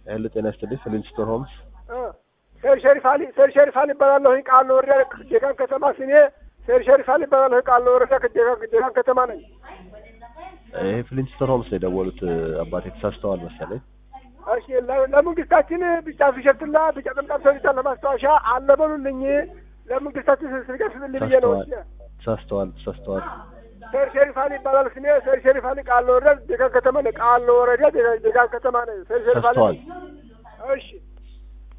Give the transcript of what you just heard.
ሄሎ ጤና ይስጥልኝ ፍሊንስቶን ሆምስ ሴር ሸሪፋሊ ሴር ሸሪፋሊ ይባላለሁ ቃል ነው ወረዳ ዴጋን ከተማ ስሜ ሴር ሸሪፋሊ ይባላለሁ ቃል ነው ወረዳ ዴጋን ዴጋን ከተማ ነኝ። ይሄ ፍሊንስቶን ሆምስ ነው የደወሉት አባቴ ተሳስተዋል መሰለኝ እሺ ለ- ለመንግስታችን ቢጫ ቲሸርትና ቢጫ ጥምጣም ሰሪታ ለማስታወሻ አለበሉልኝ ለመንግስታችን ስገስልኝ ብዬ ነው። ተሳስተዋል ተሳስተዋል ተሳስተዋል ሴር ሸሪፋሊ ይባላል ስሜ ሴር ሸሪፋሊ ቃል ነው ወረዳ ዴጋን ከተማ ነኝ። ቃል ነው ወረዳ ዴጋን ዴጋን ከተማ ነኝ። ሴር ሸሪፋሊ ተሳስተዋል እሺ